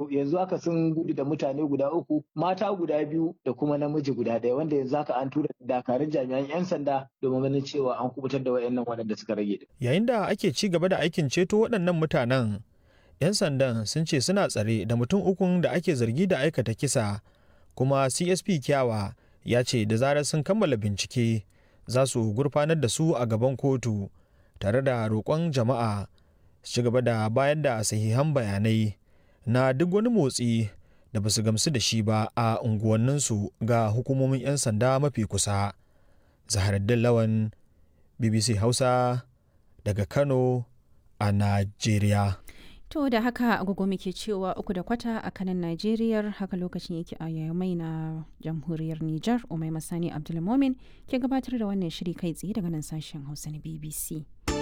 yanzu haka sun gudu da mutane guda uku mata guda biyu da kuma namiji guda ɗaya wanda yanzu haka an tura dakarun jami'an 'yan sanda domin ganin cewa an kubutar da wayannan waɗanda suka rage. Yayin da ake ci gaba da aikin ceto waɗannan mutanen 'yan sandan sun ce suna tsare da mutum ukun da ake zargi da aikata kisa kuma CSP Kyawa ya ce da zarar sun kammala bincike za su gurfanar da su a gaban kotu tare da roƙon jama'a su ci gaba da bayar da sahihan bayanai na duk wani motsi da ba su gamsu da shi ba a unguwanninsu ga hukumomin 'yan sanda mafi kusa. Zaharaddin Lawan BBC Hausa daga Kano a Najeriya. To da haka agogo muke cewa uku da kwata a kanan Najeriya haka lokacin yake a yamai na jamhuriyar Nijar Umai Masani Abdulmomin ke gabatar da wannan shiri kai tsaye daga nan sashen Hausa na BBC.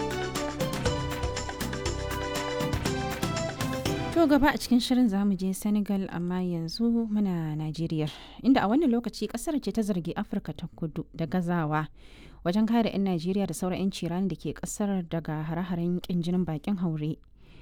To gaba a cikin shirin zamu je Senegal amma yanzu muna Najeriya inda a wannan lokaci kasar ce ta zargi Afirka ta kudu da gazawa wajen kare 'yan Najeriya da sauran 'yan cirani da ke kasar daga hare-haren kin jinin bakin haure.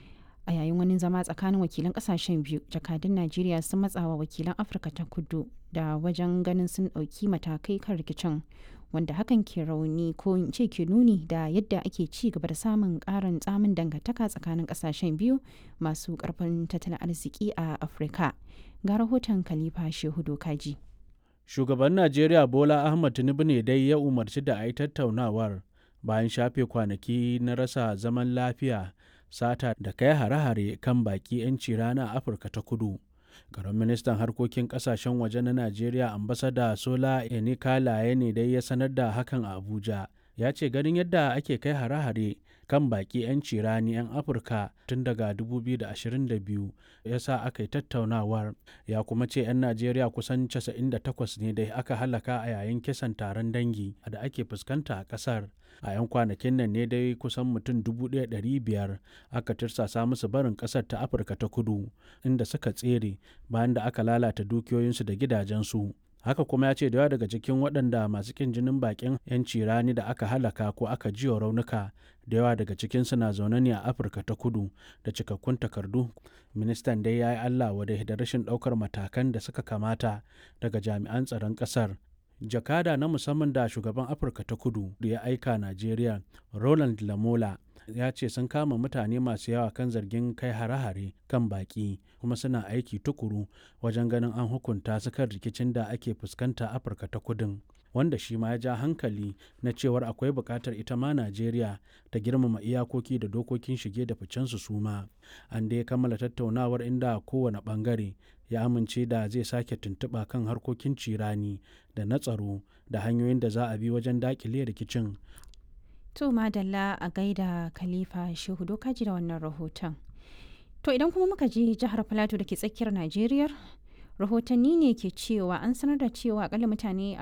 a yayin wani zama tsakanin wakilan kasashen biyu jakadun najeriya sun matsawa wakilan afirka ta kudu da wajen ganin sun ɗauki matakai kan rikicin wanda hakan ke rauni ko in ce ke nuni da yadda ake ci gaba da samun ƙarin tsamin dangantaka tsakanin kasashen biyu masu ƙarfin tattalin arziki a afirka ga rahoton khalifa shehu dokaji shugaban najeriya bola ahmad tinubu ne dai ya umarci da a yi tattaunawar bayan shafe kwanaki na rasa zaman lafiya sata da kai hare-hare kan baki 'yanci rana a afirka ta kudu garin ministan harkokin kasashen waje na najeriya ambasada sola enikalaye ne dai ya sanar da hakan a abuja ya ce ganin yadda ake kai hare-hare kan baki 'yanci rani 'yan afirka tun daga 2022 ya sa aka yi tattaunawar ya kuma ce 'yan najeriya kusan 98 ne dai aka halaka a yayin kisan taron dangi da ake fuskanta a kasar a 'yan kwanakin nan ne dai kusan mutum 1,500 aka tirsasa musu barin kasar ta afirka ta kudu inda suka tsere bayan da aka lalata dukiyoyinsu da gidajensu haka kuma ya ce da yawa daga cikin waɗanda masu kin jinin bakin 'yanci rani da aka halaka ko aka jiwa raunuka da yawa daga cikinsu na zaune ne a afirka ta kudu da cikakkun takardu ministan dai ya yi allah wadai da rashin ɗaukar matakan da suka kamata daga jami'an tsaron ƙasar jakada na musamman da shugaban afirka ta kudu da ya aika najeriya roland lamola ya ce sun kama mutane masu yawa kan zargin kai hare-hare kan baki kuma suna aiki tukuru wajen ganin an hukunta su kan rikicin da ake fuskanta afirka ta kudin wanda shi ma ya ja hankali na cewar akwai buƙatar ita ma najeriya ta girmama iyakoki da dokokin shige da ficensu su ma an dai kammala tattaunawar inda kowane ɓangare ya amince da zai sake tuntuɓa kan harkokin cirani da na tsaro da hanyoyin da za a bi wajen daƙile rikicin To madalla a gaida Khalifa Shehu Dokaji da wannan rahoton. To idan kuma muka je jihar Filato da ke tsakiyar Najeriya, rahotanni ne ke cewa an sanar da cewa akalla mutane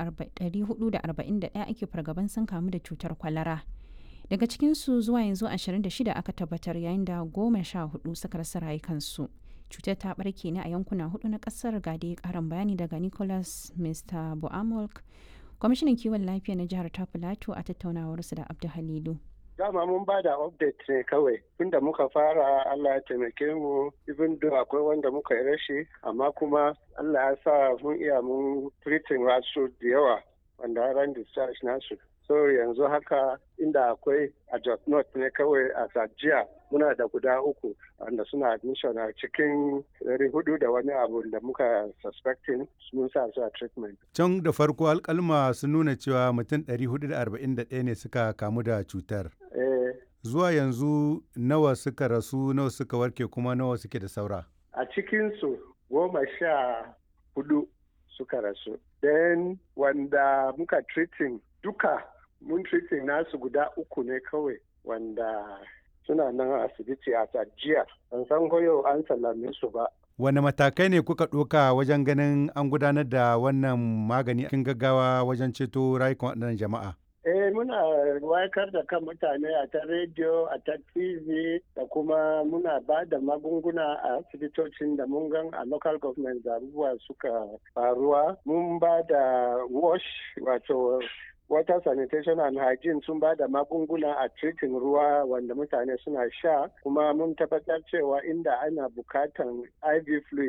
441 ake fargaban sun kamu da cutar kwalara. Daga cikinsu zuwa yanzu 26 aka tabbatar yayin da goma sha hudu suka rasa rayukansu. Cutar ta barke ne a yankuna hudu na kasar ga dai karin bayani daga Nicholas Mr. Boamolk kwamishinan kiwon lafiya na jihar ta filato a tattaunawarsu da abdu halilu dama mun ba da update ne kawai tunda muka fara allah ya taimake mu even though akwai wanda muka yi rashi amma kuma allah ya sa mun iya mun treating wasu da yawa wanda ran discharge nasu so yanzu haka inda akwai a Jos North ne kawai a Sajiya muna da guda uku wanda suna admission a cikin ɗari hudu da wani abu da muka suspecting mun sa su a treatment. Can da farko alkalma sun nuna cewa mutum 441 ne suka kamu da cutar. Eh, Zuwa yanzu nawa suka rasu nawa suka warke kuma nawa suke da saura. a cikinsu goma sha hudu suka rasu. Then wanda muka treating duka mun treating nasu guda uku ne kawai wanda suna nan asibiti a jiya. Ban san ko yau an sallame su ba. Wane matakai ne kuka ɗoka wajen ganin an gudanar da wannan magani cikin gaggawa wajen ceto rayukan waɗannan jama'a? Eh muna wakar da kan mutane a ta rediyo, a ta TV da kuma muna ba da magunguna a asibitocin da mun gan a local government da abubuwa suka faruwa. Mun ba da wash wato water sanitation and hygiene sun ba da magunguna a treating ruwa wanda mutane suna sha kuma mun tabbatar cewa inda ana bukatan IV fluid